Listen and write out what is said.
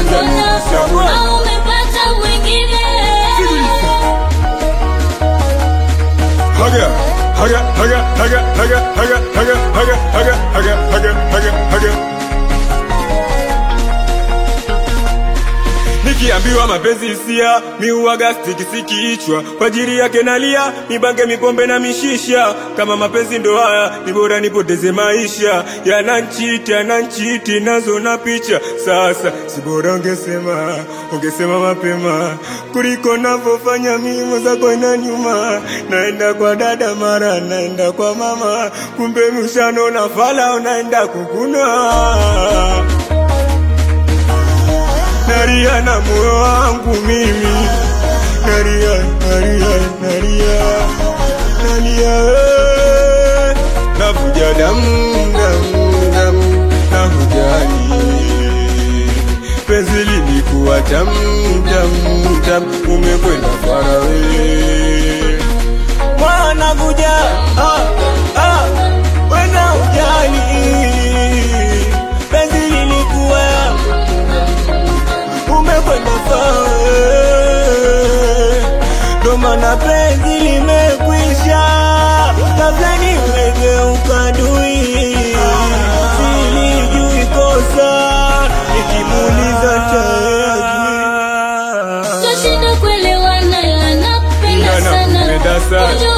umepona au umepata mwingine? Haga, haga, haga, haga, haga, haga, haga, haga, haga, haga, haga, haga, haga. Nikiambiwa mapenzi hisia, mi huwaga stikisiki kichwa kwa ajili yake nalia, nibange mipombe na mishisha. Kama mapenzi ndo haya, ni bora nipoteze maisha. Yananchiti, yananchiti, nazo na picha. Sasa si bora ungesema, ungesema mapema kuliko navyofanya mimi, mwenzako ina nyuma. Naenda kwa dada, mara naenda kwa mama, kumbe mshano na fala unaenda kukuna nalia na moyo wangu mimi nalia nalia nalia nalia eh. navuja damu damu damu nahujani penzi lilikuwa tamu tamu tamu umekwenda farawe wanavuja ah, ah, wena ujali penzi lilikuwa umekwenda fawe, ndo maana penzi limekwisha, kabla nimegeuka dui, silijui kosa, nikimuuliza Twashinda kuelewana ila nakupenda sana. Nakupenda sana. Ujue